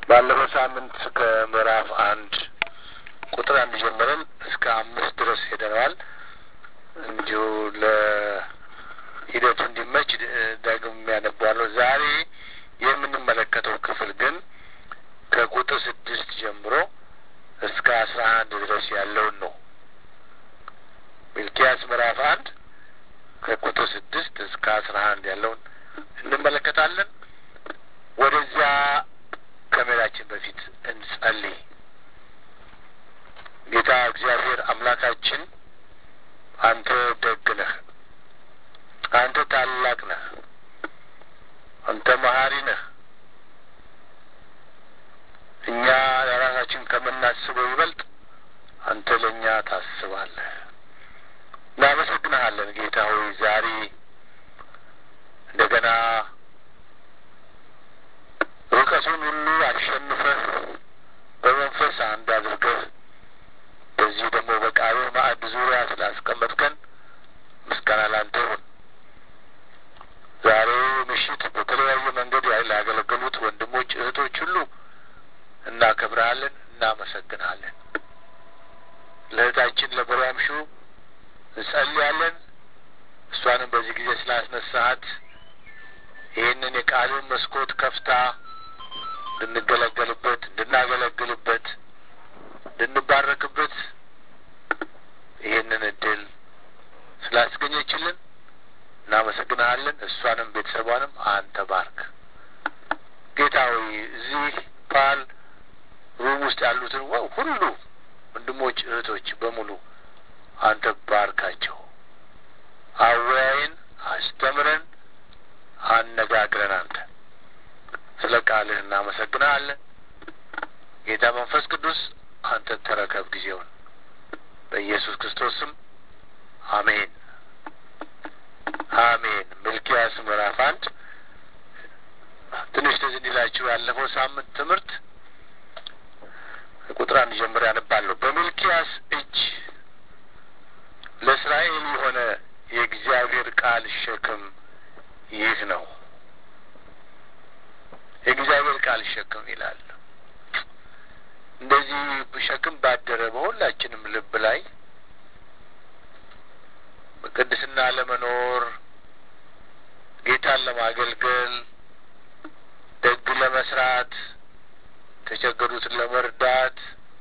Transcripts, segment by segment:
ባለፈው ሳምንት ከምዕራፍ አንድ ቁጥር አንድ ጀምረን እስከ አምስት ድረስ ሄደነዋል። እንዲሁ ለሂደቱ እንዲመች ዳግም ያነባለሁ። ዛሬ የምንመለከተው ክፍል ግን ከቁጥር ስድስት ጀምሮ እስከ አስራ አንድ ድረስ ያለውን ነው። ሚልኪያስ ምዕራፍ አንድ ከቁጥር ስድስት እስከ አስራ አንድ ያለውን እንመለከታለን። ወደዚያ ከመሄዳችን በፊት እንጸልይ። ጌታ እግዚአብሔር አምላካችን አንተ ደግ ነህ፣ አንተ ታላቅ ነህ፣ አንተ መሀሪ ነህ። እኛ ለራሳችን ከምናስበው ይበልጥ አንተ ለእኛ ታስባለህ። እናመሰግንሃለን ጌታ ሆይ ዛሬ እንደገና ርቀቱን ሁሉ አሸንፈህ በመንፈስ አንድ አድርገህ በዚህ ደግሞ በቃልህ ማዕድ ዙሪያ ስላስቀመጥከን ምስጋና ላንተ ይሁን። ዛሬ ምሽት በተለያየ መንገድ ላገለገሉት ወንድሞች እህቶች ሁሉ እናከብረሃለን፣ እናመሰግናለን። ለእህታችን ለበሪያምሹ እንጸልያለን። እሷንም በዚህ ጊዜ ስላስነሳሃት ይህንን የቃልን መስኮት ከፍታ እንድንገለገልበት፣ እንድናገለግልበት፣ እንድንባረክበት ይህንን እድል ስላስገኘችልን እናመሰግናለን። እሷንም ቤተሰቧንም አንተ ባርክ ጌታ ሆይ እዚህ ፓል ሩም ውስጥ ያሉትን ሁሉ ወንድሞች እህቶች በሙሉ አንተ ባርካቸው። አወያይን፣ አስተምረን፣ አነጋግረን። አንተ ስለ ቃልህ እናመሰግናለን ጌታ መንፈስ ቅዱስ አንተ ተረከብ ጊዜውን በኢየሱስ ክርስቶስ ስም አሜን፣ አሜን። ሚልኪያስ ምዕራፍ አንድ ትንሽ ትዝ እንዲላችሁ ያለፈው ሳምንት ትምህርት ቁጥር አንድ ጀምሮ ያነባለሁ። በሚልኪያስ እጅ ለእስራኤል የሆነ የእግዚአብሔር ቃል ሸክም ይህ ነው። የእግዚአብሔር ቃል ሸክም ይላል። እንደዚህ ሸክም ባደረ በሁላችንም ልብ ላይ በቅድስና ለመኖር ጌታን ለማገልገል ደግ ለመስራት የተቸገሩትን ለመርዳት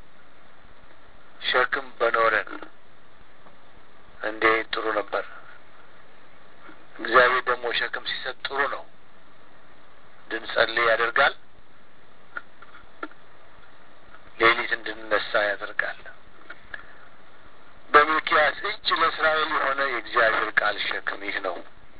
ሸክም በኖረን እንዴት ጥሩ ነበር። እግዚአብሔር ደግሞ ሸክም ሲሰጥ ጥሩ ነው። እንድንጸልይ ያደርጋል። ሌሊት እንድንነሳ ያደርጋል። በሚልኪያስ እጅ ለእስራኤል የሆነ የእግዚአብሔር ቃል ሸክም ይህ ነው።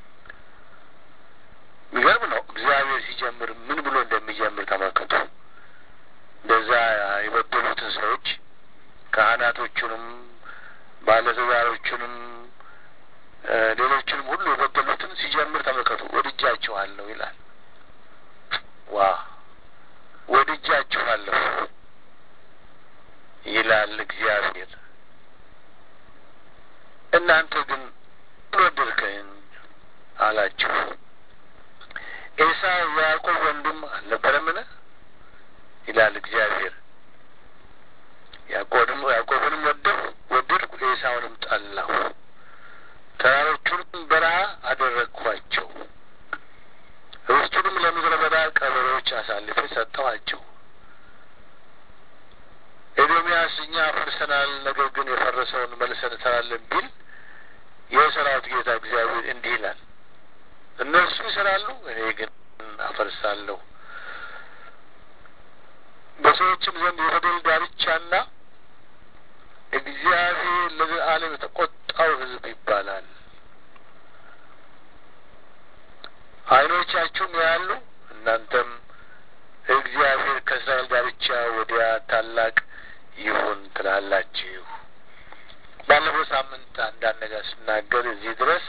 የሚገርም ነው። እግዚአብሔር ሲጀምር ምን ብሎ እንደሚጀምር ተመልከቱ። እንደዛ የበደሉትን ሰዎች ካህናቶቹንም፣ ባለትዳሮቹንም፣ ሌሎቹንም ሁሉ የበደሉትን ሲጀምር ተመልከቱ። ወድጃችኋለሁ ይላል። ዋ ወድጃችኋለሁ ይላል እግዚአብሔር። እናንተ ግን ወደድከኝ አላችሁ። ኤሳው የያዕቆብ ወንድም አልነበረምን? ይላል እግዚአብሔር። ያዕቆብንም ያዕቆብንም ወደድሁ ወደድኩ፣ ኤሳውንም ጠላሁ። ተራሮቹንም በረሃ አደረግኳቸው፣ ርስቱንም ለምድረ በዳ ቀበሮች አሳልፌ ሰጠኋቸው። ኤዶምያስ እኛ ፈርሰናል፣ ነገር ግን የፈረሰውን መልሰን እንሰራለን ቢል የሰራዊት ጌታ እግዚአብሔር እንዲህ ይላል፣ እነርሱ ይሰራሉ፣ እኔ ግን አፈርሳለሁ። በሰዎችም ዘንድ የበደል ዳርቻና እግዚአብሔር ለዘላለም የተቆጣው ሕዝብ ይባላል። ዓይኖቻችሁም ያሉ እናንተም እግዚአብሔር ከእስራኤል ዳርቻ ወዲያ ታላቅ ይሁን ትላላችሁ። ባለፈው ሳምንት አንዳንድ ነገር ስናገር እዚህ ድረስ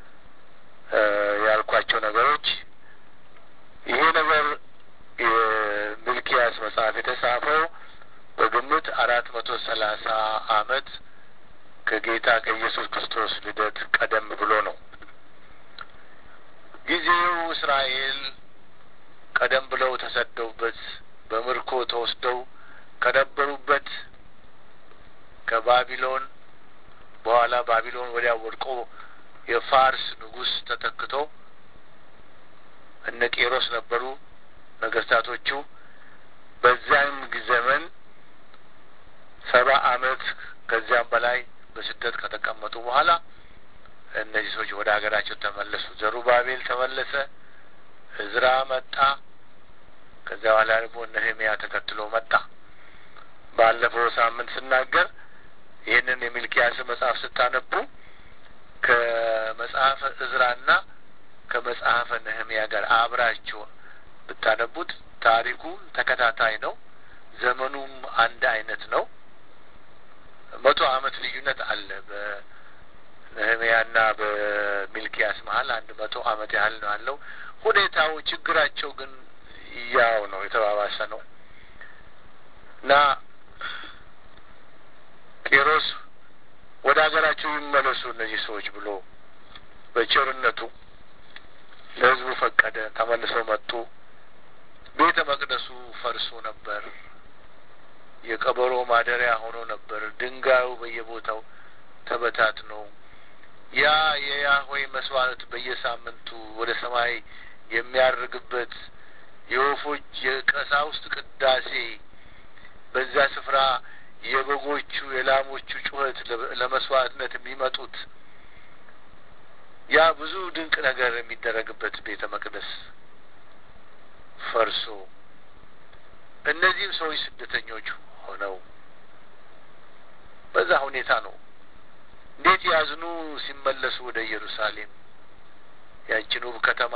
ያልኳቸው ነገሮች ይሄ ነገር የሚልኪያስ መጽሐፍ የተጻፈው በግምት አራት መቶ ሰላሳ አመት ከጌታ ከኢየሱስ ክርስቶስ ልደት ቀደም ብሎ ነው። ጊዜው እስራኤል ቀደም ብለው ተሰደውበት በምርኮ ተወስደው ከነበሩበት ከባቢሎን በኋላ ባቢሎን ወዲያ ወድቆ የፋርስ ንጉሥ ተተክቶ እነ ቄሮስ ነበሩ ነገስታቶቹ። በዚያም ዘመን ሰባ አመት ከዚያም በላይ በስደት ከተቀመጡ በኋላ እነዚህ ሰዎች ወደ ሀገራቸው ተመለሱ። ዘሩባቤል ተመለሰ፣ እዝራ መጣ። ከዚያ በኋላ ደግሞ ነህምያ ተከትሎ መጣ። ባለፈው ሳምንት ስናገር ይህንን የሚልኪያስ መጽሐፍ ስታነቡ ከመጽሐፈ እዝራና ከመጽሐፈ ነህምያ ጋር አብራችሁ ብታነቡት ታሪኩ ተከታታይ ነው። ዘመኑም አንድ አይነት ነው። መቶ አመት ልዩነት አለ በነህምያና በሚልኪያስ መሀል አንድ መቶ አመት ያህል ነው ያለው። ሁኔታው ችግራቸው ግን ያው ነው፣ የተባባሰ ነው እና ቄሮስ ወደ ሀገራቸው ይመለሱ እነዚህ ሰዎች ብሎ በቸርነቱ ለሕዝቡ ፈቀደ። ተመልሰው መጡ። ቤተ መቅደሱ ፈርሶ ነበር። የቀበሮ ማደሪያ ሆኖ ነበር። ድንጋዩ በየቦታው ተበታትኖ ያ የያህዌ መስዋዕት በየሳምንቱ ወደ ሰማይ የሚያርግበት የወፎች የቀሳውስት ቅዳሴ በዚያ ስፍራ የበጎቹ የላሞቹ ጩኸት ለመስዋዕትነት የሚመጡት ያ ብዙ ድንቅ ነገር የሚደረግበት ቤተ መቅደስ ፈርሶ እነዚህም ሰዎች ስደተኞች ሆነው በዛ ሁኔታ ነው። እንዴት ያዝኑ ሲመለሱ ወደ ኢየሩሳሌም ያችን ውብ ከተማ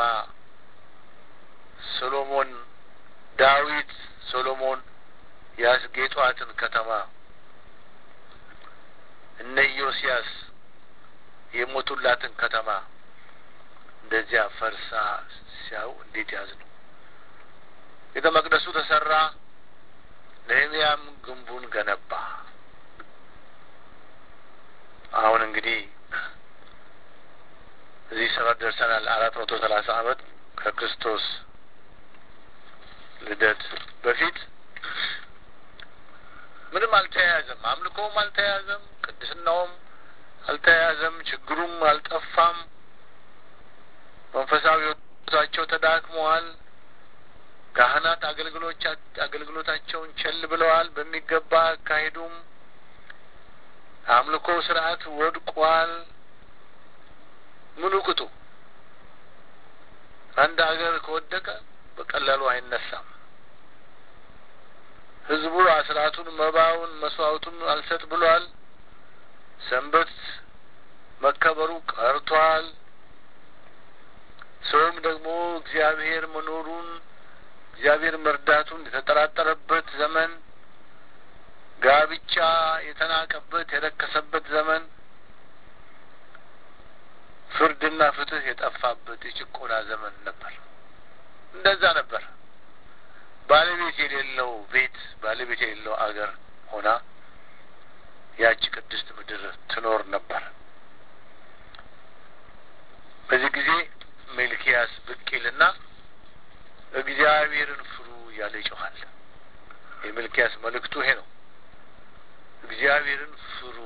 ሶሎሞን ዳዊት ሶሎሞን ያስጌጧትን ከተማ እነ ኢዮስያስ የሞቱላትን ከተማ እንደዚያ ፈርሳ ሲያዩ እንዴት ያዝኑ። ቤተ መቅደሱ ተሰራ። ነህምያም ግንቡን ገነባ። አሁን እንግዲህ እዚህ ሰፈር ደርሰናል። አራት መቶ ሰላሳ አመት ከክርስቶስ ልደት በፊት ምንም አልተያያዘም። አምልኮውም አልተያያዘም። ቅድስናውም አልተያያዘም። ችግሩም አልጠፋም። መንፈሳዊ ሕይወታቸው ተዳክመዋል። ካህናት አገልግሎች አገልግሎታቸውን ቸል ብለዋል። በሚገባ አካሄዱም አምልኮ ስርዓት ወድቋል። ምኑ ቅጡ አንድ ሀገር ከወደቀ በቀላሉ አይነሳም። ህዝቡ አስራቱን፣ መባውን፣ መስዋዕቱን አልሰጥ ብሏል። ሰንበት መከበሩ ቀርቷል። ሰውም ደግሞ እግዚአብሔር መኖሩን እግዚአብሔር መርዳቱን የተጠራጠረበት ዘመን፣ ጋብቻ የተናቀበት የረከሰበት ዘመን፣ ፍርድና ፍትህ የጠፋበት የጭቆና ዘመን ነበር። እንደዛ ነበር። ባለቤት የሌለው ቤት፣ ባለቤት የሌለው አገር ሆና ያቺ ቅድስት ምድር ትኖር ነበር። በዚህ ጊዜ ሚልኪያስ ብቅ ይልና እግዚአብሔርን ፍሩ እያለ ይጮኻል። የሚልኪያስ መልእክቱ ይሄ ነው። እግዚአብሔርን ፍሩ።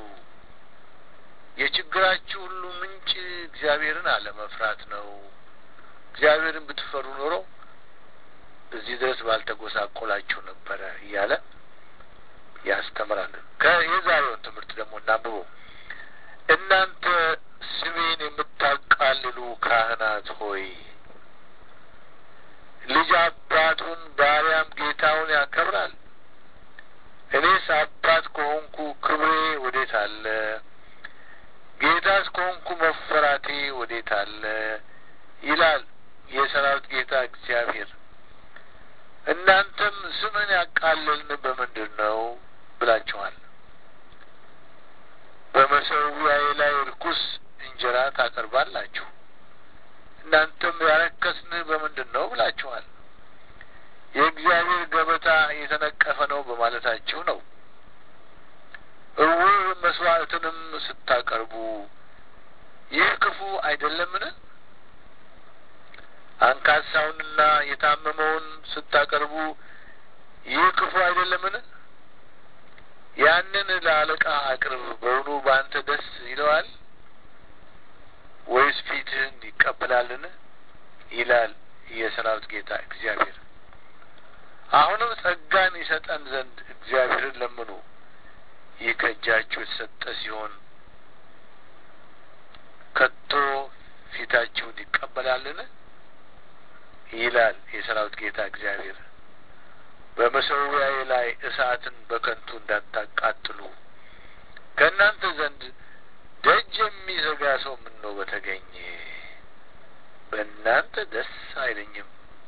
የችግራችሁ ሁሉ ምንጭ እግዚአብሔርን አለመፍራት ነው። እግዚአብሔርን ብትፈሩ ኖሮ እዚህ ድረስ ባልተጎሳቆላችሁ ነበረ እያለ ያስተምራል። የዛሬውን ትምህርት ደግሞ እናንብበው። እናንተ ስሜን የምታቃልሉ ካህናት ሆይ ልጅ አባቱን ባሪያም ጌታውን ያከብራል። እኔስ አባት ከሆንኩ ክብሬ ወዴት አለ? ጌታስ ከሆንኩ መፈራቴ ወዴት አለ? ይላል የሰራዊት ጌታ እግዚአብሔር። እናንተም ስምን ያቃለልን በምንድን ነው ብላችኋል። በመሰዊያዬ ላይ ርኩስ እንጀራ ታቀርባላችሁ። እናንተም ያረከስንህ በምንድን ነው ብላችኋል። የእግዚአብሔር ገበታ የተነቀፈ ነው በማለታችሁ ነው። እውር መስዋዕትንም ስታቀርቡ ይህ ክፉ አይደለምን? አንካሳውንና የታመመውን ስታቀርቡ ይህ ክፉ አይደለምን? ያንን ለአለቃ አቅርብ። በውኑ በአንተ ደስ ይለዋል ወይስ ፊትህን ይቀበላልን? ይላል የሰራዊት ጌታ እግዚአብሔር። አሁንም ጸጋን ይሰጠን ዘንድ እግዚአብሔርን ለምኑ። ይህ ከእጃችሁ የተሰጠ ሲሆን ከቶ ፊታችሁን ይቀበላልን? ይላል የሰራዊት ጌታ እግዚአብሔር። በመሠዊያዬ ላይ እሳትን በከንቱ እንዳታቃጥሉ ከእናንተ ዘንድ ደጅ የሚዘጋ ሰው ምን ነው በተገኘ በእናንተ ደስ አይለኝም፣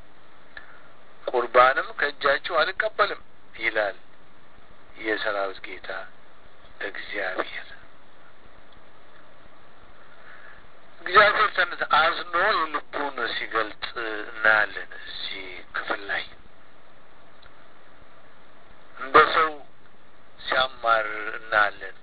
ቁርባንም ከእጃችሁ አልቀበልም ይላል የሰራዊት ጌታ እግዚአብሔር። እግዚአብሔር ተነት አዝኖ የልቡን ሲገልጥ እናያለን። እዚህ ክፍል ላይ እንደ ሰው ሲያማር እናያለን።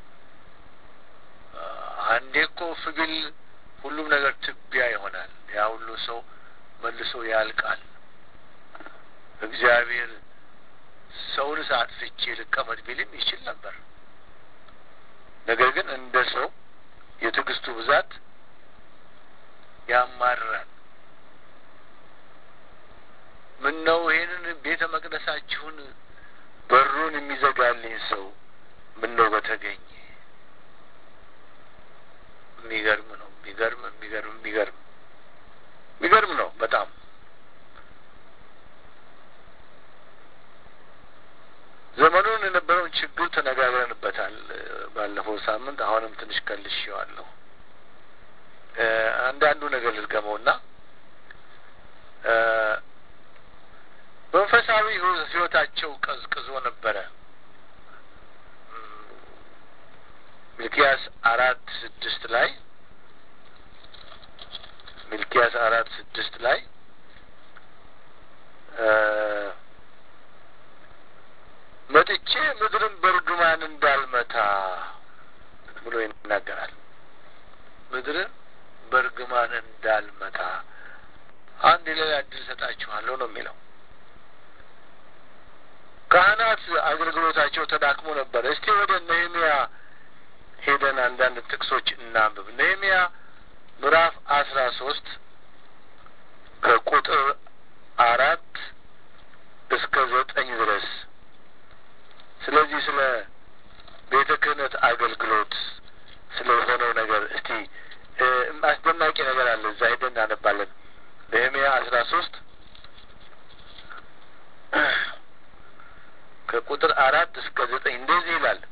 አንዴ እኮ ፍግል ሁሉም ነገር ትቢያ ይሆናል። ያ ሁሉ ሰው መልሶ ያልቃል። እግዚአብሔር ሰውን አጥፍቼ ልቀመጥ ቢልም ይችል ነበር። ነገር ግን እንደ ሰው የትዕግስቱ ብዛት ያማራል። ምን ነው ይሄንን ቤተ መቅደሳችሁን በሩን የሚዘጋልኝ ሰው ምን ነው በተገኘ። የሚገርም ነው። የሚገርም የሚገርም የሚገርም የሚገርም ነው በጣም ዘመኑን የነበረውን ችግር ተነጋግረንበታል ባለፈው ሳምንት። አሁንም ትንሽ ከልሼዋለሁ። አንዳንዱ ነገር ልድገመውና መንፈሳዊ ሕይወታቸው ቀዝቅዞ ነበረ። ሚልኪያስ አራት ስድስት ላይ ሚልኪያስ አራት ስድስት ላይ መጥቼ ምድርን በእርግማን እንዳልመታ ብሎ ይናገራል። ምድርን በእርግማን እንዳልመታ አንድ ሌላ እድል ሰጣችኋለሁ ነው የሚለው። ካህናት አገልግሎታቸው ተዳክሞ ነበረ። እስቲ ወደ ነህሚያ ሄደን አንዳንድ ጥቅሶች እናንብብ። ነህሚያ ምዕራፍ አስራ ሶስት ከቁጥር አራት እስከ ዘጠኝ ድረስ ስለዚህ ስለ ቤተ ክህነት አገልግሎት ስለ ሆነው ነገር እስቲ አስደናቂ ነገር አለ። እዛ ሄደን እናነባለን። ነህምያ አስራ ሶስት ከቁጥር አራት እስከ ዘጠኝ እንደዚህ ይላል።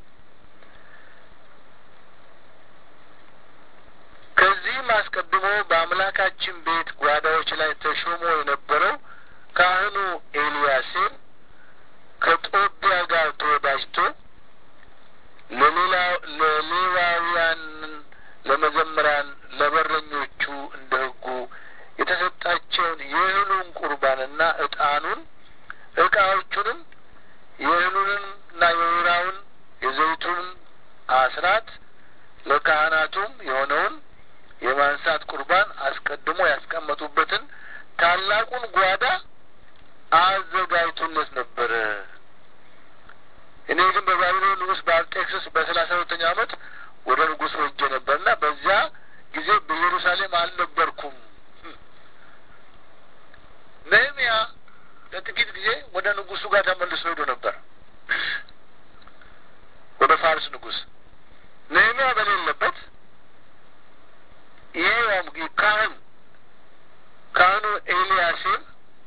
ከዚህም አስቀድሞ በአምላካችን ቤት ጓዳዎች ላይ ተሾሞ የነበረው ካህኑ ኤልያሴብ ከጦቢያ ጋር ተወዳጅቶ ለሌዋውያን፣ ለመዘምራን፣ ለበረኞቹ እንደ ሕጉ የተሰጣቸውን የእህሉን ቁርባንና ዕጣኑን ዕቃዎቹንም የእህሉንና የወይራውን የዘይቱን አስራት ለካህናቱም የሆነውን የማንሳት ቁርባን አስቀድሞ ያስቀመጡበትን ታላቁን ጓዳ አዘጋጅቶለት ነበረ። እኔ ግን በባቢሎን ንጉሥ በአርጤክስስ በሰላሳ ሁለተኛው ዓመት ወደ ንጉሥ ወጄ ነበርና በዚያ ጊዜ በኢየሩሳሌም አልነበርኩም። ነህምያ ለጥቂት ጊዜ ወደ ንጉሱ ጋር ተመልሶ ሄዶ ነበር፣ ወደ ፋርስ ንጉሥ ነህምያ በሌለበት ይሄ ካህን ካህኑ ኤልያሴብ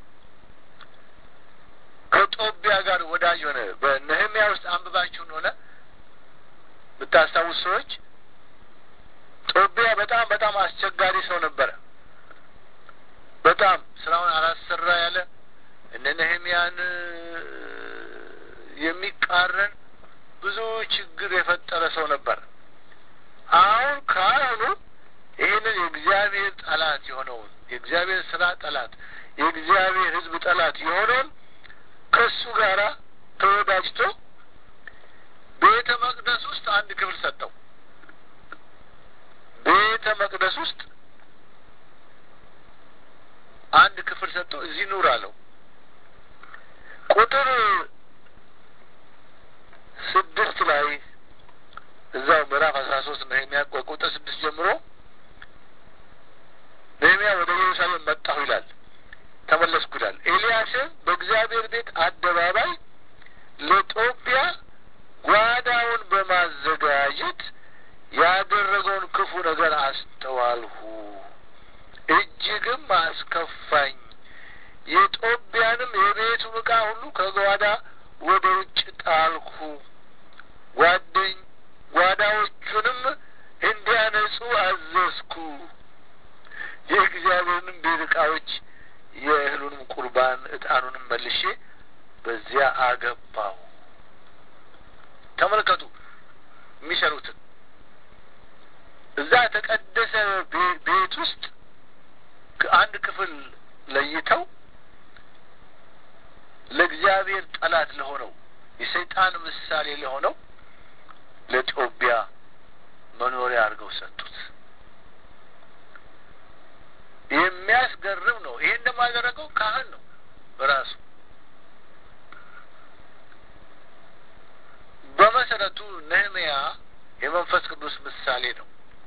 ከጦቢያ ጋር ወዳጅ ሆነ። በነህምያ ውስጥ አንብባችሁን ሆነ ብታስታውስ ሰዎች ጦቢያ በጣም በጣም አስቸጋሪ ሰው ነበረ። በጣም ስራውን አላሰራ ያለ እነ ነህምያን የሚቃረን ብዙ ችግር የፈጠረ ሰው ነበር። አሁን ካህኑ ይህንን የእግዚአብሔር ጠላት የሆነውን የእግዚአብሔር ስራ ጠላት የእግዚአብሔር ሕዝብ ጠላት የሆነውን ከሱ ጋር ተወዳጅቶ ቤተ መቅደስ ውስጥ አንድ ክፍል ሰጠው። ቤተ መቅደስ ውስጥ አንድ ክፍል ሰጠው። እዚህ ኑር አለው። ቁጥር ስድስት ላይ እዛው ምዕራፍ አስራ ሶስት ነህምያ ቁጥር ስድስት ጀምሮ ነህምያ ወደ ኢየሩሳሌም መጣሁ ይላል። ተመለስኩ ይላል። ኤልያስም በእግዚአብሔር ቤት አደባባይ ለጦቢያ ጓዳውን በማዘጋጀት ያደረገውን ክፉ ነገር አስተዋልሁ፣ እጅግም አስከፋኝ። የጦቢያንም የቤቱን ዕቃ ሁሉ ከጓዳ ወደ ውጭ ጣልኩ። ጓደኝ ጓዳዎቹንም እንዲያነጹ አዘዝኩ። የእግዚአብሔርንም ቤት ዕቃዎች የእህሉንም ቁርባን ዕጣኑንም መልሼ በዚያ አገባው። ተመልከቱ የሚሰሩትን እዛ የተቀደሰ ቤት ውስጥ አንድ ክፍል ለይተው ለእግዚአብሔር ጠላት ለሆነው የሰይጣን ምሳሌ ለሆነው ለጦቢያ መኖሪያ አድርገው ሰጡት። የሚያስገርም ነው። ይሄ እንደማደረገው ካህን ነው በራሱ በመሰረቱ ነህምያ የመንፈስ ቅዱስ ምሳሌ ነው።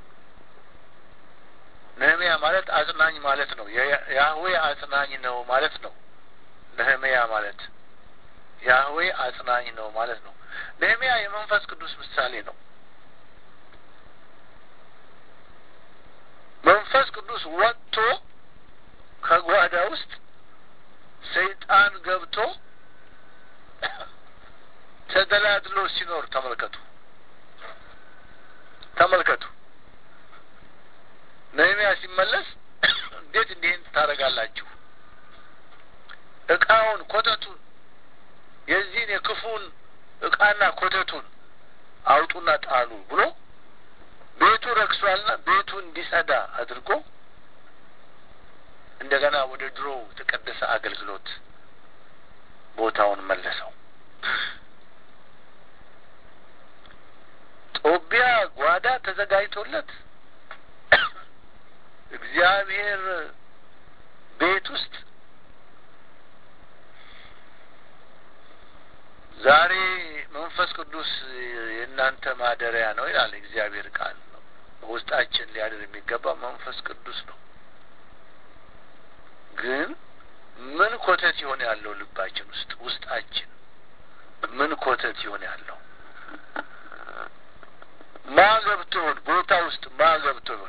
ነህምያ ማለት አጽናኝ ማለት ነው። ያህዌ አጽናኝ ነው ማለት ነው። ነህምያ ማለት ያህዌ አጽናኝ ነው ማለት ነው። ነህምያ የመንፈስ ቅዱስ ምሳሌ ነው። መንፈስ ቅዱስ ወጥቶ ከጓዳ ውስጥ ሰይጣን ገብቶ ተደላድሎ ሲኖር ተመልከቱ፣ ተመልከቱ። ነህምያ ሲመለስ እንዴት እንዲህን ታደርጋላችሁ? እቃውን ኮተቱን፣ የዚህን የክፉን እቃና ኮተቱን አውጡና ጣሉ ብሎ ቤቱ ረክሷልና ቤቱ እንዲጸዳ አድርጎ እንደገና ወደ ድሮ የተቀደሰ አገልግሎት ቦታውን መለሰው። ጦቢያ ጓዳ ተዘጋጅቶለት እግዚአብሔር ቤት ውስጥ ዛሬ መንፈስ ቅዱስ የእናንተ ማደሪያ ነው ይላል እግዚአብሔር ቃል ነው። ውስጣችን ሊያድር የሚገባ መንፈስ ቅዱስ ነው። ግን ምን ኮተት ይሆን ያለው ልባችን ውስጥ ውስጣችን ምን ኮተት ይሆን ያለው ማ ገብቶ ይሆን ቦታ ውስጥ ማ ገብቶ ይሆን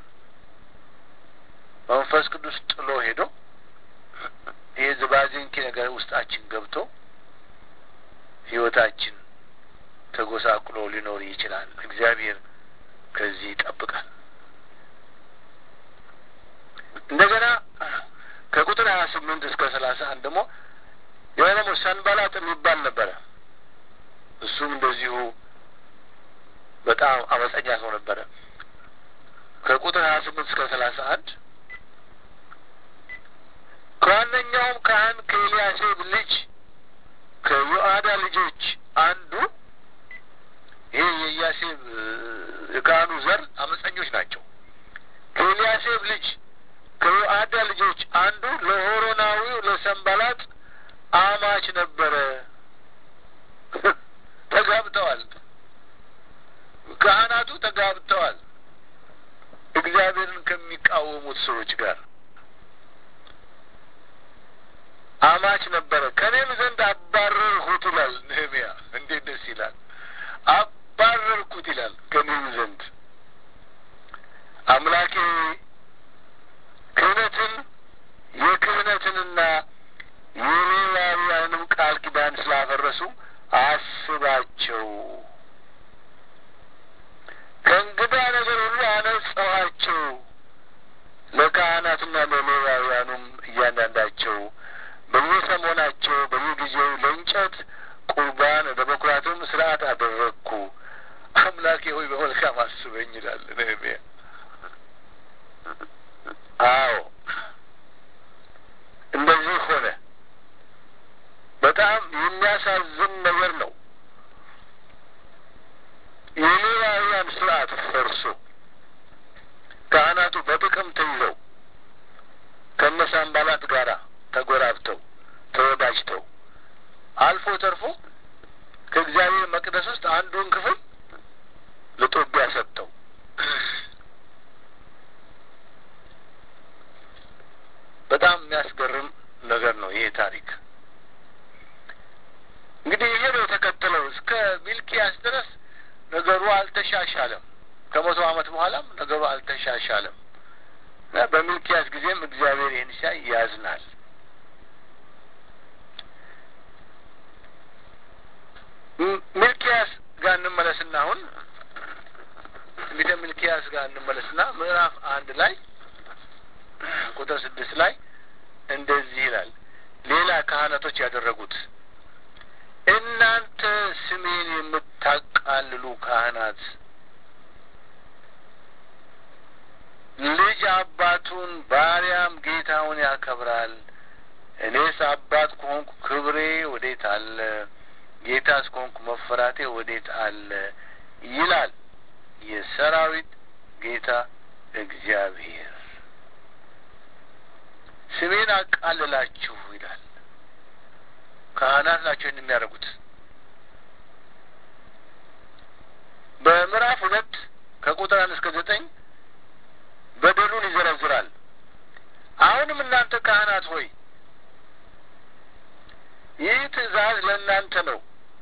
መንፈስ ቅዱስ ጥሎ ሄዶ ይሄ ዝባዝንኪ ነገር ውስጣችን ገብቶ ህይወታችን ተጎሳቁሎ ሊኖር ይችላል። እግዚአብሔር ከዚህ ይጠብቃል። እንደገና ከቁጥር ሀያ ስምንት እስከ ሰላሳ አንድ ደግሞ ያ ደግሞ ሰንባላጥ የሚባል ነበረ። እሱም እንደዚሁ በጣም አመፀኛ ሰው ነበረ። ከቁጥር ሀያ ስምንት እስከ ሰላሳ አንድ ከዋነኛውም ካህን ከኤልያሴብ ልጅ ከዮአዳ ልጆች አንዱ ይሄ የኢያሴብ የካህኑ ዘር አመፀኞች ናቸው። ከኤልያሴብ ልጅ ከዮአዳ ልጆች አንዱ ለሆሮናዊው ለሰንባላጥ አማች ነበረ። ተጋብተዋል። ካህናቱ ተጋብተዋል። እግዚአብሔርን ከሚቃወሙት ሰዎች ጋር አማች ነበረ። ከእኔም ዘንድ አባረርሁት ይላል ነህምያ። እንዴት ደስ ይላል! አባረርኩት ይላል ከእኔም ዘንድ አምላኬ ክህነትን የክህነትንና የሌዋውያንም ቃል ኪዳን ስላፈረሱ አስባቸው። ከእንግዳ ነገር ሁሉ አነጻኋቸው። ለካህናትና ለሌዋውያኑም እያንዳንዳቸው በየሰሞናቸው በየጊዜው ለእንጨት ቁርባን ለበኩራትም ስርዓት አደረግኩ። አምላኬ ሆይ በመልካም አስበኝ ይላል ነህምያ። አዎ እንደዚህ ሆነ። በጣም የሚያሳዝን ነገር ነው። የሌዋውያን ስርዓት ፈርሶ ካህናቱ በጥቅም ተይዘው ከነሳንባላት ጋራ ተጎራብተው ተወዳጅተው አልፎ ተርፎ ከእግዚአብሔር መቅደስ ውስጥ አንዱን ክፍል ለጦቢያ ሰጠው። በጣም የሚያስገርም ነገር ነው ይሄ ታሪክ። እንግዲህ ይሄ ነው የተከተለው። እስከ ሚልኪያስ ድረስ ነገሩ አልተሻሻለም። ከመቶ ዓመት በኋላም ነገሩ አልተሻሻለም። በሚልኪያስ ጊዜም እግዚአብሔር ይህን ሲያይ ያዝናል። ሚልኪያስ ጋር እንመለስና አሁን እንግዲህ ሚልኪያስ ጋር እንመለስና ምዕራፍ አንድ ላይ ቁጥር ስድስት ላይ እንደዚህ ይላል። ሌላ ካህናቶች ያደረጉት እናንተ ስሜን የምታቃልሉ ካህናት ልጅ አባቱን ባሪያም ጌታውን ያከብራል። እኔስ አባት ከሆንኩ ክብሬ ወዴት አለ? ጌታስ ከሆንኩ መፈራቴ ወዴት አለ? ይላል የሰራዊት ጌታ እግዚአብሔር። ስሜን አቃልላችሁ ይላል። ካህናት ናቸው ይህን የሚያደርጉት። በምዕራፍ ሁለት ከቁጥር አንድ እስከ ዘጠኝ በደሉን ይዘረዝራል። አሁንም እናንተ ካህናት ሆይ ይህ ትእዛዝ ለእናንተ ነው።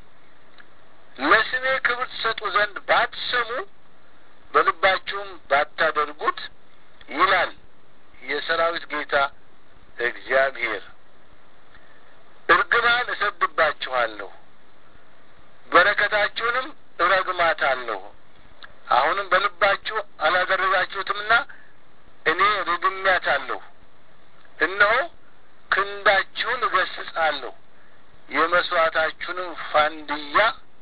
ለስሜ ክብር ትሰጡ ዘንድ ባትሰሙ በልባችሁም ባታደርጉት ይላል የሰራዊት ጌታ እግዚአብሔር። እርግማን እሰድባችኋለሁ፣ በረከታችሁንም እረግማታለሁ። አሁንም በልባችሁ አላደረጋችሁትምና እኔ ርግሜያታለሁ። እነሆ ክንዳችሁን እገስጻለሁ፣ የመስዋዕታችሁንም ፋንድያ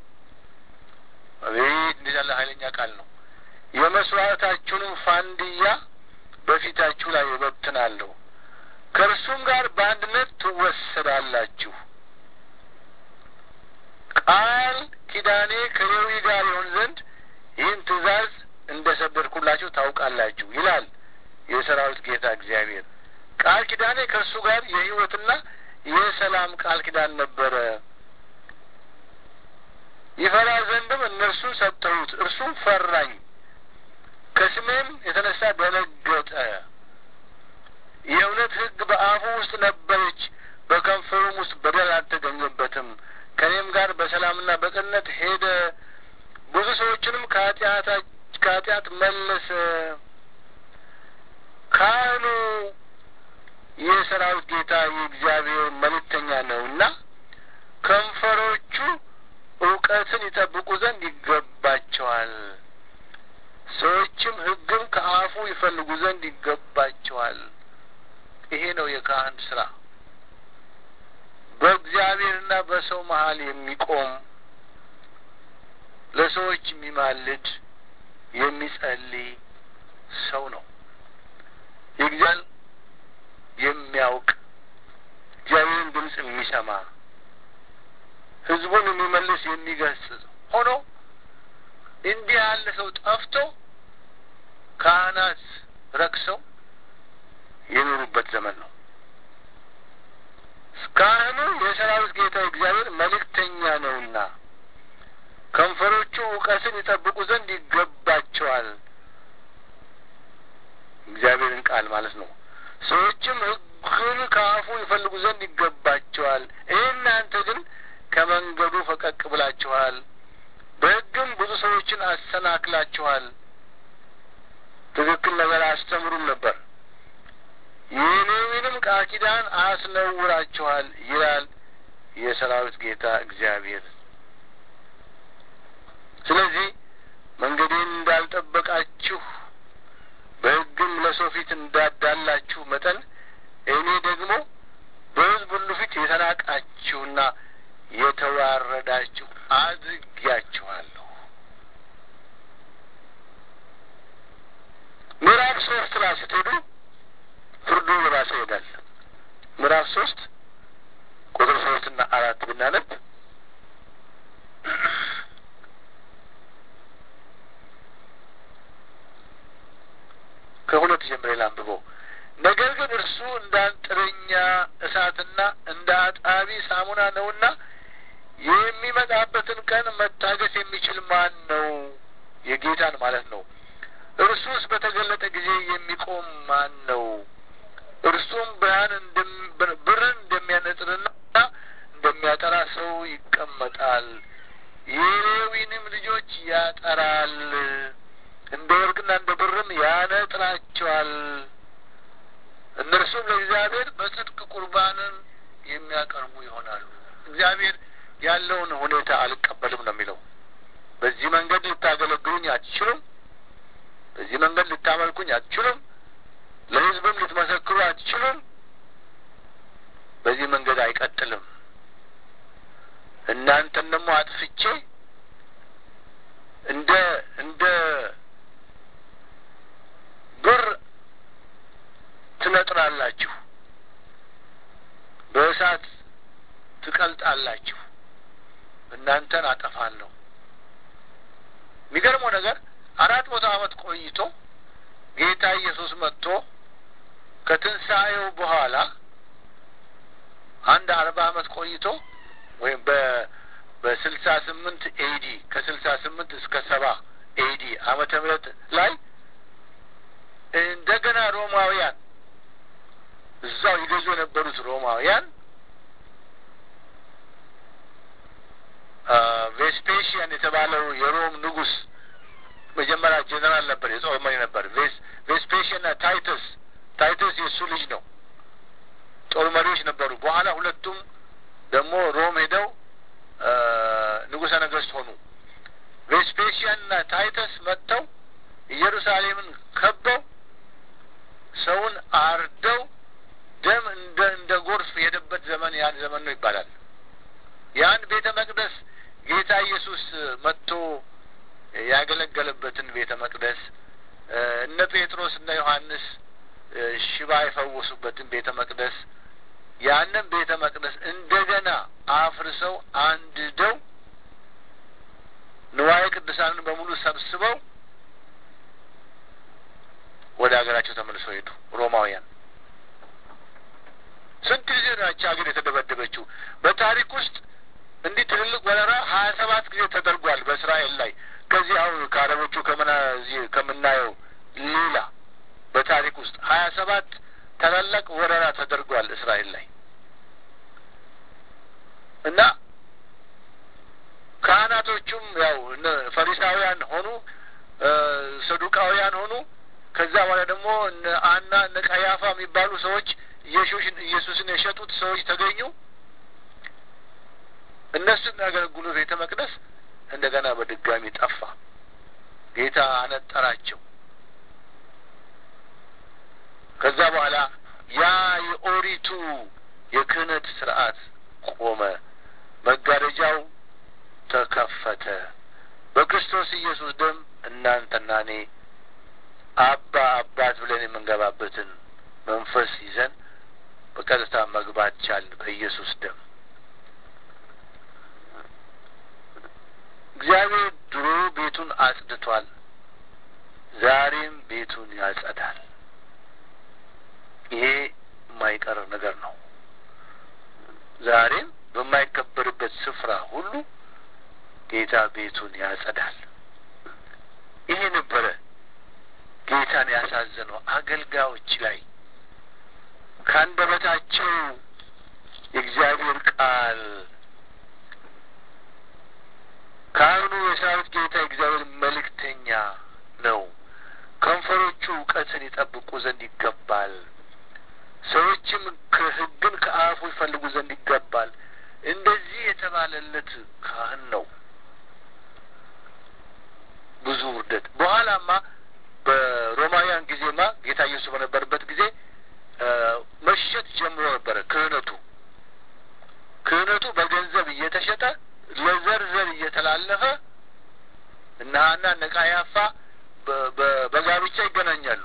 አቤት እንዴት ያለ ኃይለኛ ቃል ነው። የመስዋዕታችሁንም ፋንድያ በፊታችሁ ላይ እበትናለሁ፣ ከእርሱም ጋር በአንድነት ትወሰዳላችሁ። ቃል ኪዳኔ ከሌዊ ጋር ይሆን ዘንድ ይህን ትእዛዝ እንደ ሰደድኩላችሁ ታውቃላችሁ ይላል የሰራዊት ጌታ እግዚአብሔር። ቃል ኪዳኔ ከእርሱ ጋር የሕይወትና የሰላም ቃል ኪዳን ነበረ። ይፈራ ዘንድም እነርሱን ሰጠሁት፣ እርሱም ፈራኝ፣ ከስሜም የተነሳ ደነገጠ። የእውነት ሕግ በአፉ ውስጥ ነበረች፣ በከንፈሩም ውስጥ በደል አልተገኘበትም። ከእኔም ጋር በሰላምና በቅንነት ሄደ፣ ብዙ ሰዎችንም ከኃጢአት መለሰ። ካህኑ የሰራዊት ጌታ የእግዚአብሔር መልእክተኛ ነውና ከንፈሮቹ እውቀትን ይጠብቁ ዘንድ ይገባቸዋል። ሰዎችም ሕግም ከአፉ ይፈልጉ ዘንድ ይገባቸዋል። ይሄ ነው የካህን ስራ። በእግዚአብሔርና በሰው መሀል የሚቆም ለሰዎች የሚማልድ የሚጸልይ ሰው ነው። የእግዚአብሔር የሚያውቅ እግዚአብሔርን ድምፅ የሚሰማ ህዝቡን የሚመልስ የሚገስጽ ሆኖ እንዲህ ያለ ሰው ጠፍቶ ካህናት ረክሰው የኖሩበት ዘመን ነው። ካህኑ የሰራዊት ጌታ እግዚአብሔር መልእክተኛ ነውና ከንፈሮቹ እውቀትን ይጠብቁ ዘንድ ይገባቸዋል። እግዚአብሔርን ቃል ማለት ነው። ሰዎችም ሕግን ከአፉ ይፈልጉ ዘንድ ይገባቸዋል። እናንተ ግን ከመንገዱ ፈቀቅ ብላችኋል፣ በሕግም ብዙ ሰዎችን አሰናክላችኋል። ትክክል ነገር አስተምሩም ነበር፣ የሌዊንም ቃል ኪዳን አስነውራችኋል ይላል የሰራዊት ጌታ እግዚአብሔር። ስለዚህ መንገዴን እንዳልጠበቃችሁ በሕግም ለሰው ፊት እንዳዳላችሁ መጠን እኔ ደግሞ በሕዝብ ሁሉ ፊት የተናቃችሁና የተዋረዳችሁ አድርጊያችኋለሁ። ምዕራፍ ሶስት ላይ ስትሄዱ ፍርዱ የባሰ ይሄዳል። ምዕራፍ ሶስት ቁጥር ሶስትና አራት ብናነብ ከሁለት ጀምሬ ላንብበው። ነገር ግን እርሱ እንደ አንጥረኛ እሳትና እንደ አጣቢ ሳሙና ነውና የሚመጣበትን ቀን መታገስ የሚችል ማን ነው? የጌታን ማለት ነው። እርሱስ በተገለጠ ጊዜ የሚቆም ማን ነው? እርሱም ብርሃን ብርን እንደሚያነጥርና እንደሚያጠራ ሰው ይቀመጣል። የሌዊንም ልጆች ያጠራል፣ እንደ ወርቅና እንደ ብርም ያነጥራቸዋል። እነርሱም ለእግዚአብሔር በጽድቅ ቁርባንን የሚያቀርቡ ይሆናሉ። እግዚአብሔር ያለውን ሁኔታ አልቀበልም ነው የሚለው። በዚህ መንገድ ልታገለግሉኝ አትችሉም። በዚህ መንገድ ልታመልኩኝ አትችሉም። ለሕዝብም ልትመሰክሩ አትችሉም። በዚህ መንገድ አይቀጥልም። እናንተን ደግሞ አጥፍቼ እንደ እንደ ብር ትነጥራላችሁ፣ በእሳት ትቀልጣላችሁ፣ እናንተን አጠፋለሁ። የሚገርመው ነገር አራት መቶ ዓመት ቆይቶ ጌታ ኢየሱስ መጥቶ ከትንሣኤው በኋላ አንድ አርባ ዓመት ቆይቶ ወይም በ በስልሳ ስምንት ኤዲ ከስልሳ ስምንት እስከ ሰባ ኤዲ ዓመተ ምህረት ላይ እንደገና ሮማውያን እዛው ይገዙ የነበሩት ሮማውያን ቬስፔሽያን የተባለው የሮም ንጉሥ መጀመሪያ ጄኔራል ነበር፣ የጦር መሪ ነበር። ቬስፔሽንና ታይተስ ታይተስ የእሱ ልጅ ነው። ጦር መሪዎች ነበሩ። በኋላ ሁለቱም ደግሞ ሮም ሄደው ንጉሠ ነገሥት ሆኑ። ቬስፔሽያንና ታይተስ መጥተው ኢየሩሳሌምን ከበው ሰውን አርደው ደም እንደ እንደ ጎርፍ የሄደበት ዘመን ያን ዘመን ነው ይባላል። ያን ቤተ መቅደስ ጌታ ኢየሱስ መጥቶ ያገለገለበትን ቤተ መቅደስ እነ ጴጥሮስ እነ ዮሐንስ ሽባ የፈወሱበትን ቤተ መቅደስ ያንን ቤተ መቅደስ እንደገና አፍርሰው አንድደው ንዋየ ቅዱሳንን በሙሉ ሰብስበው ወደ ሀገራቸው ተመልሰው ሄዱ። ሮማውያን ስንት ጊዜ ናቸው ሀገር የተደበደበችው? በታሪክ ውስጥ እንዲህ ትልልቅ ወረራ ሀያ ሰባት ጊዜ ተደርጓል በእስራኤል ላይ ከዚህ አሁን ከአረቦቹ ከምና ከምናየው ሌላ በታሪክ ውስጥ ሀያ ሰባት ታላላቅ ወረራ ተደርጓል እስራኤል ላይ እና ካህናቶቹም ያው ፈሪሳውያን ሆኑ ሰዱቃውያን ሆኑ። ከዛ በኋላ ደግሞ እነ አና እነ ቀያፋ የሚባሉ ሰዎች ኢየሱስን የሸጡት ሰዎች ተገኙ። እነሱ የሚያገለግሉ ቤተ መቅደስ እንደገና በድጋሚ ጠፋ። ጌታ አነጠራቸው። ከዛ በኋላ ያ የኦሪቱ የክህነት ስርዓት ቆመ። መጋረጃው ተከፈተ። በክርስቶስ ኢየሱስ ደም እናንተና እኔ አባ አባት ብለን የምንገባበትን መንፈስ ይዘን በቀጥታ መግባት ቻልን በኢየሱስ ደም። እግዚአብሔር ድሮ ቤቱን አጽድቷል፣ ዛሬም ቤቱን ያጸዳል። ይሄ የማይቀር ነገር ነው። ዛሬም በማይከበርበት ስፍራ ሁሉ ጌታ ቤቱን ያጸዳል። ይሄ ነበረ ጌታን ያሳዘነው አገልጋዮች ላይ ከአንደበታቸው የእግዚአብሔር ቃል ካህኑ የሰራዊት ጌታ የእግዚአብሔር መልእክተኛ ነው። ከንፈሮቹ እውቀትን ይጠብቁ ዘንድ ይገባል። ሰዎችም ከሕግን ከአፉ ይፈልጉ ዘንድ ይገባል። እንደዚህ የተባለለት ካህን ነው። ብዙ ውርደት በኋላማ በሮማውያን ጊዜማ ጌታ ኢየሱስ በነበረበት ጊዜ መሸጥ ጀምሮ ነበረ። ክህነቱ ክህነቱ በገንዘብ እየተሸጠ ለዘር ዘር እየተላለፈ እነ ሐና እነ ቀያፋ በጋብቻ ይገናኛሉ።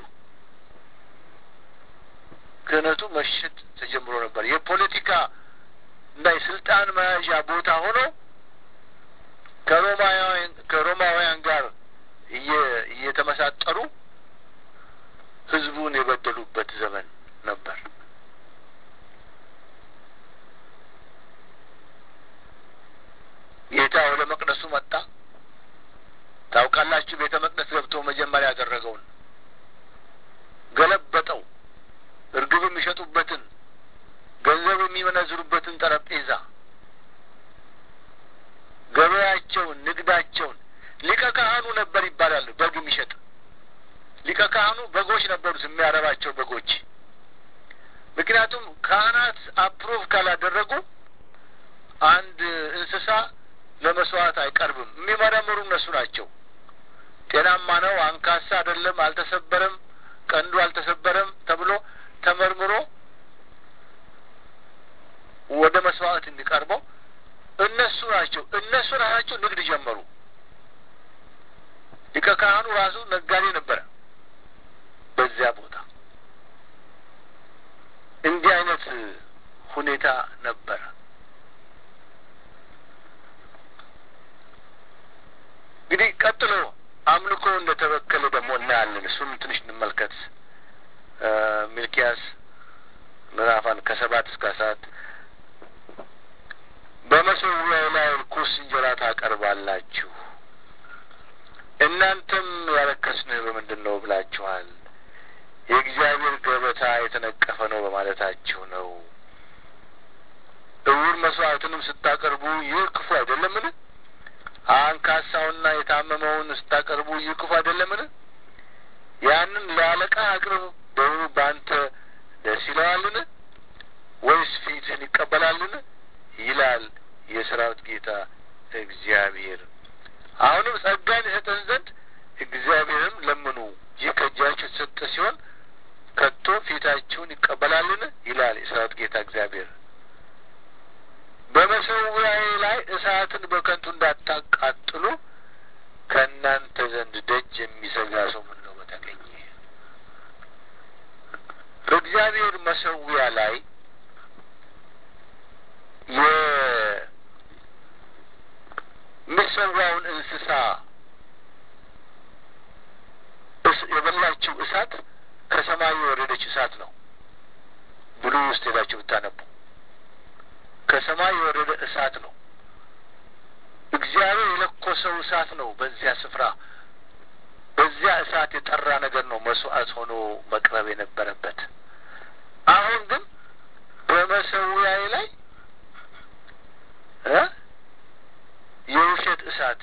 ክህነቱ መሸጥ ተጀምሮ ነበር። የፖለቲካ እና የስልጣን መያዣ ቦታ ሆኖ ከሮማውያን ከሮማውያን ጋር እየተመሳጠሩ ህዝቡን የበደሉበት ዘመን ነበር። ጌታ ወደ መቅደሱ መጣ። ታውቃላችሁ፣ ቤተ መቅደስ ገብቶ መጀመሪያ ያደረገውን ገለበጠው። እርግብ የሚሸጡበትን ገንዘብ የሚመነዝሩበትን ጠረጴዛ፣ ገበያቸውን፣ ንግዳቸውን ሊቀ ካህኑ ነበር ይባላል። በግ የሚሸጥ ሊቀ ካህኑ በጎች ነበሩት፣ የሚያረባቸው በጎች። ምክንያቱም ካህናት አፕሩቭ ካላደረጉ አንድ እንስሳ ለመስዋዕት አይቀርብም። የሚመረምሩ እነሱ ናቸው። ጤናማ ነው፣ አንካሳ አይደለም፣ አልተሰበረም፣ ቀንዱ አልተሰበረም ተብሎ ተመርምሮ ወደ መስዋዕት የሚቀርበው እነሱ ናቸው። እነሱ ራሳቸው ንግድ ጀመሩ። ሊቀ ካህኑ ራሱ ነጋዴ ነበረ። በዚያ ቦታ እንዲህ አይነት ሁኔታ ነበረ። እንግዲህ ቀጥሎ አምልኮ እንደተበከለ ደግሞ እናያለን። እሱም ትንሽ እንመልከት። ሚልኪያስ ምዕራፋን ከሰባት እስከ አስራት በመሠዊያው ላይ ርኩስ እንጀራ ታቀርባላችሁ፣ እናንተም ያረከስንህ በምንድን ነው ብላችኋል። የእግዚአብሔር ገበታ የተነቀፈ ነው በማለታችሁ ነው። እውር መስዋዕትንም ስታቀርቡ ይህ ክፉ አይደለምን? አንካሳውና የታመመውን ስታቀርቡ ይህ ክፉ አይደለምን? ያንን ለአለቃ አቅርብ፣ በውኑ በአንተ ደስ ይለዋልን? ወይስ ፊትህን ይቀበላልን? ይላል የሰራዊት ጌታ እግዚአብሔር። አሁንም ጸጋን ይሰጠን ዘንድ እግዚአብሔርም ለምኑ። ይህ ከእጃችሁ የተሰጠ ሲሆን ከቶ ፊታችሁን ይቀበላልን? ይላል የሰራዊት ጌታ እግዚአብሔር። በመሠዊያዬ ላይ እሳትን በከንቱ እንዳታቃጥሉ ከእናንተ ዘንድ ደጅ የሚዘጋ ሰው ምን ነው በተገኘ። በእግዚአብሔር መሠዊያ ላይ የሚሰዋውን እንስሳ የበላችው እሳት ከሰማይ የወረደች እሳት ነው። ብሉ ውስጥ ሄዳችሁ ብታነቡ ከሰማይ የወረደ እሳት ነው። እግዚአብሔር የለኮሰው እሳት ነው። በዚያ ስፍራ በዚያ እሳት የጠራ ነገር ነው መስዋዕት ሆኖ መቅረብ የነበረበት። አሁን ግን በመሠዊያዬ ላይ እ የውሸት እሳት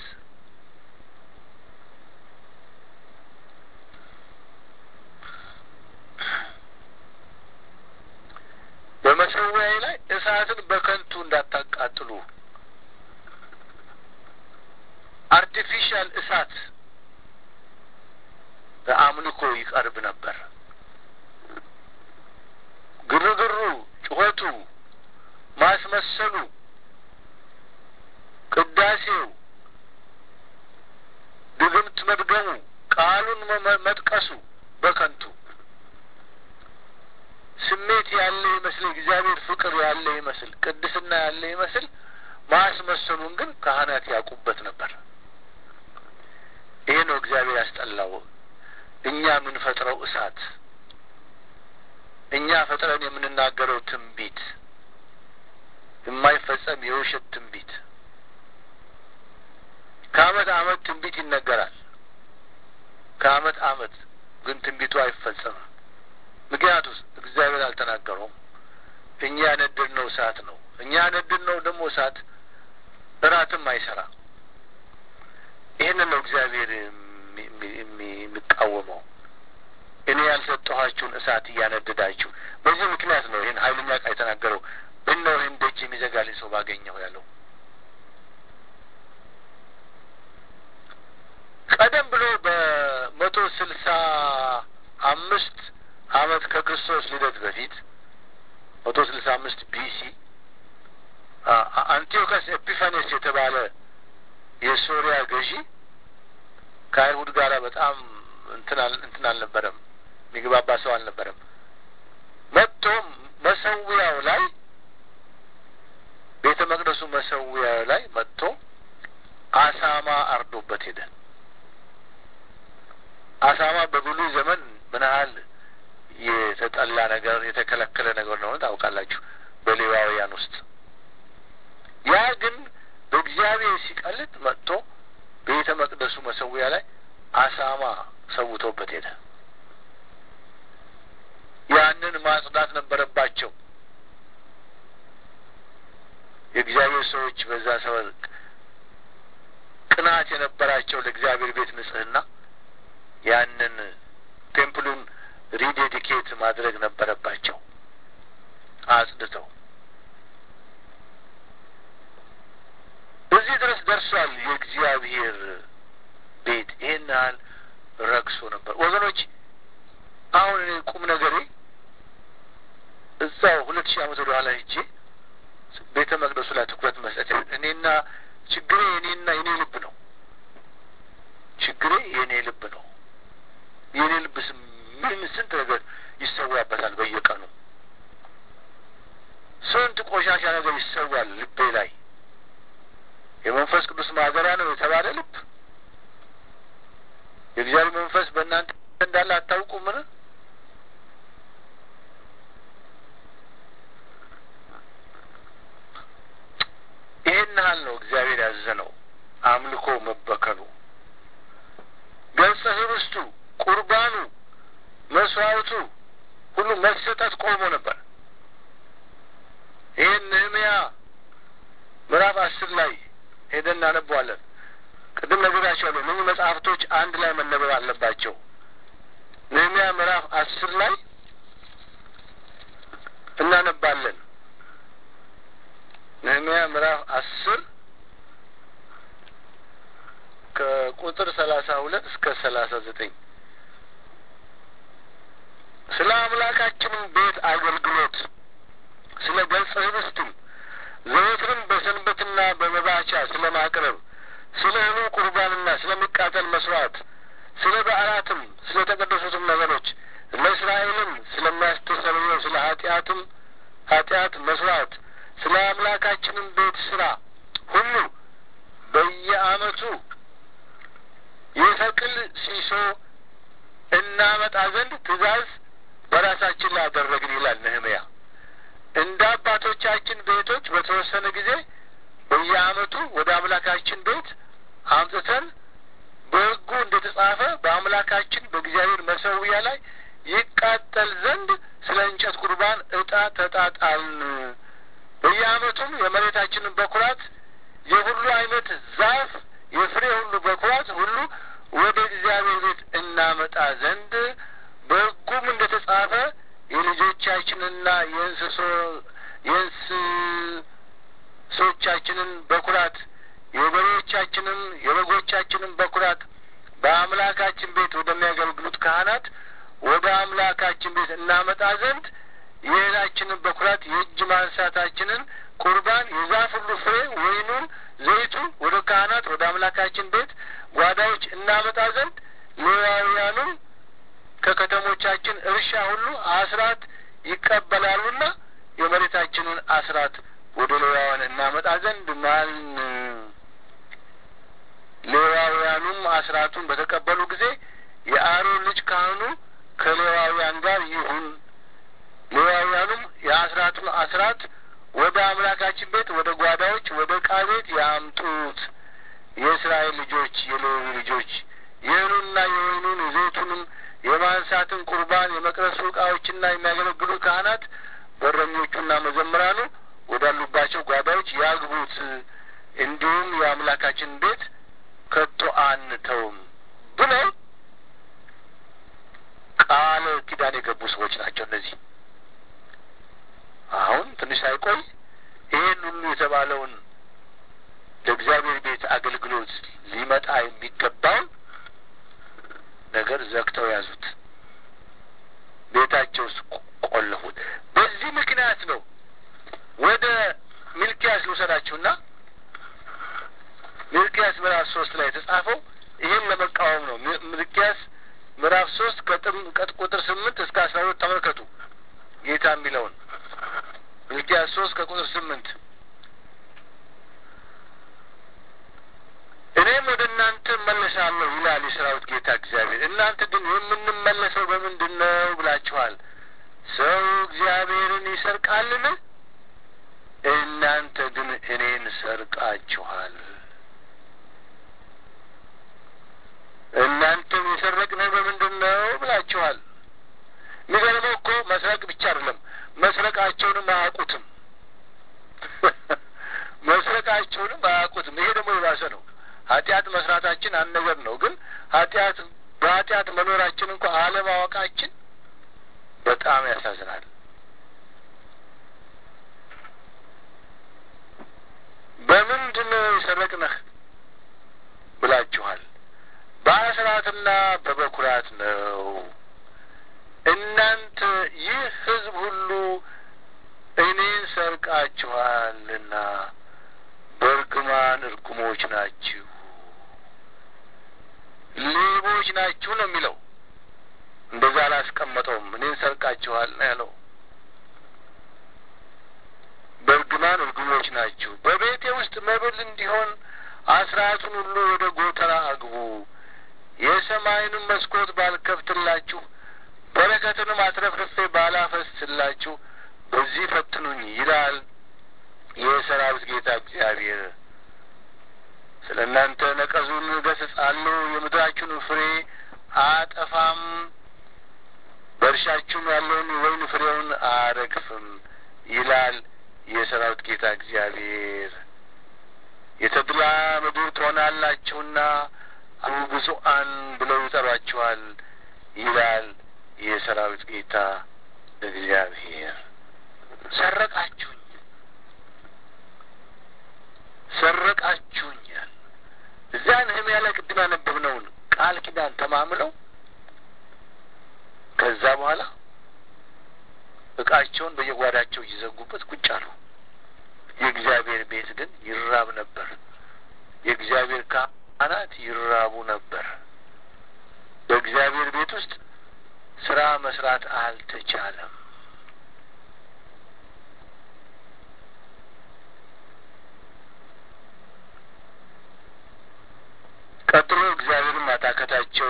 በመሠዊያዬ ላይ እሳትን በከንቱ እንዳታቃጥሉ አርቲፊሻል እሳት በአምልኮ ይቀርብ ነበር። ግርግሩ፣ ጩኸቱ፣ ማስመሰሉ፣ ቅዳሴው፣ ድግምት መድገሙ፣ ቃሉን መጥቀሱ በከንቱ ስሜት ያለ ይመስል እግዚአብሔር ፍቅር ያለ ይመስል ቅድስና ያለ ይመስል ማስመሰሉን ግን ካህናት ያውቁበት ነበር። ይሄ ነው እግዚአብሔር ያስጠላው። እኛ የምንፈጥረው እሳት፣ እኛ ፈጥረን የምንናገረው ትንቢት፣ የማይፈጸም የውሸት ትንቢት። ከአመት አመት ትንቢት ይነገራል። ከአመት አመት ግን ትንቢቱ አይፈጸምም። ምክንያቱስ እግዚአብሔር አልተናገረውም። እኛ ያነደድነው እሳት ነው። እኛ ያነደድነው ደግሞ እሳት እራትም አይሰራ። ይህንን ነው እግዚአብሔር የሚቃወመው። እኔ ያልሰጠኋችሁን እሳት እያነደዳችሁ። በዚህ ምክንያት ነው ይህን ኃይለኛ ቃል የተናገረው። ብነው ይህን ደጅ የሚዘጋልኝ ሰው ባገኘው ያለው። ቀደም ብሎ በመቶ ስልሳ አምስት አመት ከክርስቶስ ልደት በፊት መቶ ስልሳ አምስት ቢሲ አንቲዮከስ ኤፒፋኔስ የተባለ የሶሪያ ገዢ ከአይሁድ ጋር በጣም እንትን አልነበረም፣ የሚግባባ ሰው አልነበረም። መጥቶ መሰዊያው ላይ ቤተ መቅደሱ መሰዊያው ላይ መጥቶ አሳማ አርዶበት ሄደ። አሳማ በብሉይ ዘመን ምን ያህል የተጠላ ነገር የተከለከለ ነገር ነው ታውቃላችሁ፣ በሌዋውያን ውስጥ ያ ግን በእግዚአብሔር እግዚአብሔር ሲቀልጥ መጥቶ ቤተ መቅደሱ መሰዊያ ላይ አሳማ ሰውቶበት ሄደ። ያንን ማጽዳት ነበረባቸው። የእግዚአብሔር ሰዎች በዛ ሰበብ ቅናት የነበራቸው ለእግዚአብሔር ቤት ንጽሕና ያንን ቴምፕሉን ሪዴዲኬት ማድረግ ነበረባቸው አጽድተው። እዚህ ድረስ ደርሷል። የእግዚአብሔር ቤት ይህን ያህል ረክሶ ነበር ወገኖች። አሁን እኔ ቁም ነገሬ እዛው ሁለት ሺህ ዓመት ወደ ኋላ ሂጄ ቤተ መቅደሱ ላይ ትኩረት መስጠት እኔና ችግሬ የኔና የኔ ልብ ነው። ችግሬ የኔ ልብ ነው። የኔ ልብ ምን ስንት ነገር ይሰዋበታል በየቀኑ ስንት ቆሻሻ ነገር ይሰዋል ልቤ ላይ። የመንፈስ ቅዱስ ማደሪያ ነው የተባለ ልብ የእግዚአብሔር መንፈስ በእናንተ እንዳለ አታውቁምን? ይህን ያህል ነው እግዚአብሔር ያዘነው አምልኮ መበከሉ፣ ገጸ ህብስቱ፣ ቁርባኑ፣ መስዋዕቱ ሁሉ መሰጠት ቆሞ ነበር። ይህን ነህምያ ምዕራፍ አስር ላይ ሄደን እናነበዋለን። ቅድም ነግራቸዋለሁ። እነዚህ መጽሐፍቶች አንድ ላይ መነበብ አለባቸው። ነህምያ ምዕራፍ አስር ላይ እናነባለን። ነህምያ ምዕራፍ አስር ከቁጥር ሰላሳ ሁለት እስከ ሰላሳ ዘጠኝ ስለ አምላካችንም ቤት አገልግሎት ስለ ገጸ ህብስትም ዘወትርም በሰንበትና በመባቻ ስለ ማቅረብ ስለ እህሉ ቁርባንና ስለሚቃጠል መስዋዕት ስለ በዓላትም ስለ ተቀደሱትም ነገሮች ለእስራኤልም ስለሚያስተሰርየው ስለ ኃጢአትም ኃጢአት መስዋዕት ስለ አምላካችንም ቤት ስራ ሁሉ በየዓመቱ የሰቅል ሲሶ እናመጣ ዘንድ ትእዛዝ በራሳችን ላይ አደረግን ይላል ነህምያ። እንደ አባቶቻችን ቤቶች በተወሰነ ጊዜ በየዓመቱ ወደ አምላካችን ቤት አምጥተን በሕጉ እንደ ተጻፈ በአምላካችን በእግዚአብሔር መሰዊያ ላይ ይቃጠል ዘንድ ስለ እንጨት ቁርባን ዕጣ ተጣጣልን። በየዓመቱም የመሬታችንን በኩራት የሁሉ አይነት ዛፍ የፍሬ ሁሉ በኩራት ሁሉ ወደ እግዚአብሔር ቤት እናመጣ ዘንድ በሕጉም እንደ ተጻፈ የልጆቻችንና የእንስሶ የእንስሶቻችንን በኩራት የበሬዎቻችንን የበጎቻችንን በኩራት በአምላካችን ቤት ወደሚያገለግሉት ካህናት ወደ አምላካችን ቤት እናመጣ ዘንድ የእህላችንን በኩራት የእጅ ማንሳታችንን ቁርባን የዛፍ ሁሉ ፍሬ ወይኑን ዘይቱን ወደ ካህናት ወደ አምላካችን ቤት ጓዳዎች እናመጣ ዘንድ ሌዋውያኑም ከከተሞቻችን እርሻ ሁሉ አስራት ይቀበላሉና የመሬታችንን አስራት ወደ ሌዋውያን እናመጣ ዘንድ ማልን። ሌዋውያኑም አስራቱን በተቀበሉ ጊዜ የአሮን ልጅ ካህኑ ከሌዋውያን ጋር ይሁን። ሌዋውያኑም የአስራቱን አስራት ወደ አምላካችን ቤት ወደ ጓዳዎች ወደ ዕቃ ቤት ያምጡት። የእስራኤል ልጆች የሌዊ ልጆች የእህሉንና የወይኑን የዘይቱንም የማንሳትን ቁርባን የመቅደሱ ዕቃዎችና የሚያገለግሉ ካህናት በረኞቹና መዘምራኑ ወዳሉባቸው ጓዳዎች ያግቡት። እንዲሁም የአምላካችን ቤት ከቶ አንተውም ብለው ቃል ኪዳን የገቡ ሰዎች ናቸው እነዚህ። አሁን ትንሽ ሳይቆይ ይህን ሁሉ የተባለውን ለእግዚአብሔር ቤት አገልግሎት ሊመጣ የሚገባውን ነገር ዘግተው ያዙት፣ ቤታቸው ውስጥ ቆለፉት። በዚህ ምክንያት ነው ወደ ሚልኪያስ ልውሰዳችሁና ሚልኪያስ ምዕራፍ ሶስት ላይ የተጻፈው ይህን ለመቃወም ነው። ሚልኪያስ ምዕራፍ ሶስት ከቁጥር ስምንት እስከ አስራ ሁለት ተመልከቱ ጌታ የሚለውን ሚልኪያስ ሶስት ከቁጥር ስምንት እኔም ወደ እናንተ እመለሳለሁ ይላል የሰራዊት ጌታ እግዚአብሔር። እናንተ ግን የምንመለሰው በምንድን ነው ብላችኋል። ሰው እግዚአብሔርን ይሰርቃልን? እናንተ ግን እኔን ሰርቃችኋል እናንተም የሰረቅነው በምንድን ነው ብላችኋል። የሚገርመው እኮ መስረቅ ብቻ አይደለም፣ መስረቃቸውንም አያውቁትም። መስረቃቸውንም አያውቁትም። ይሄ ደግሞ የባሰ ነው። ኃጢአት መስራታችን አንድ ነገር ነው፣ ግን ኃጢአት በኃጢአት መኖራችን እንኳ አለማወቃችን በጣም ያሳዝናል። በምንድን ነው የሰረቅነህ ብላችኋል። በአስራትና በበኩራት ነው። እናንተ ይህ ሕዝብ ሁሉ እኔን ሰርቃችኋልና በእርግማን እርጉሞች ናችሁ፣ ሌቦች ናችሁ ነው የሚለው። እንደዛ አላስቀመጠውም። እኔን ሰርቃችኋል ነው ያለው። በእርግማን እርጉሞች ናችሁ። በቤቴ ውስጥ መብል እንዲሆን አስራቱን ሁሉ ወደ ጎተራ አግቡ። የሰማይንም መስኮት ባልከፍትላችሁ በረከትንም አትረፍርፌ ባላፈስላችሁ በዚህ ፈትኑኝ ይላል የሰራዊት ጌታ እግዚአብሔር። ስለ እናንተ ነቀዙን እገሥጻለሁ፣ የምድራችሁን ፍሬ አጠፋም፣ በእርሻችሁም ያለውን ወይን ፍሬውን አረግፍም ይላል የሰራዊት ጌታ እግዚአብሔር። የተድላ ምድር ትሆናላችሁና አቡ ብፁዓን ብለው ይጠሯችኋል ይላል የሰራዊት ጌታ እግዚአብሔር። ሰረቃችሁኝ፣ ሰረቃችሁኛል። እዚያ ነህምያ ላይ ቅድም ያነበብነውን ቃል ኪዳን ተማምለው ከዛ በኋላ እቃቸውን በየጓዳቸው እየዘጉበት ቁጭ አሉ። የእግዚአብሔር ቤት ግን ይራብ ነበር። የእግዚአብሔር ካህናት ይራቡ ነበር። በእግዚአብሔር ቤት ውስጥ ስራ መስራት አልተቻለም። ቀጥሎ እግዚአብሔርን ማታከታቸው፣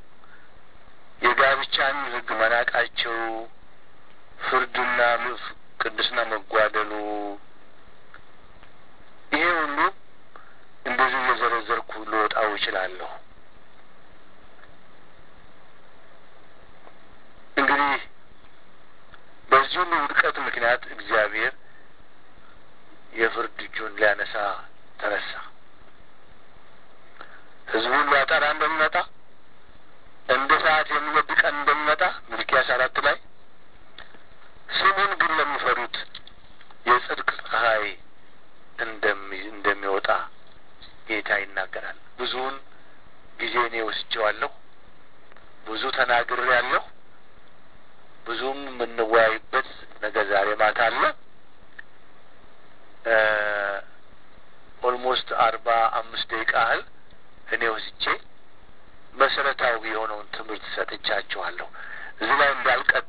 የጋብቻን ሕግ መናቃቸው፣ ፍርድና ቅድስና መጓደሉ ይሄ ሁሉ እንደዚህ እየዘረዘርኩ ልወጣው እችላለሁ። እንግዲህ በዚህ ሁሉ ውድቀት ምክንያት እግዚአብሔር የፍርድ እጁን ሊያነሳ ተነሳ። ሕዝቡን ሊያጠራ እንደሚመጣ እንደ ሰዓት የሚወድ ቀን እንደሚመጣ ሚልኪያስ አራት ላይ ስሙን ግን ለሚፈሩት የጽድቅ ፀሐይ እንደሚወጣ ጌታ ይናገራል። ብዙውን ጊዜ እኔ ወስጄዋለሁ። ብዙ ተናግሬያለሁ። ብዙም የምንወያይበት ነገር ዛሬ ማታ አለ። ኦልሞስት አርባ አምስት ደቂቃ ያህል እኔ ወስጄ መሰረታዊ የሆነውን ትምህርት ሰጥቻችኋለሁ። እዚህ ላይ እንዳልቀጥ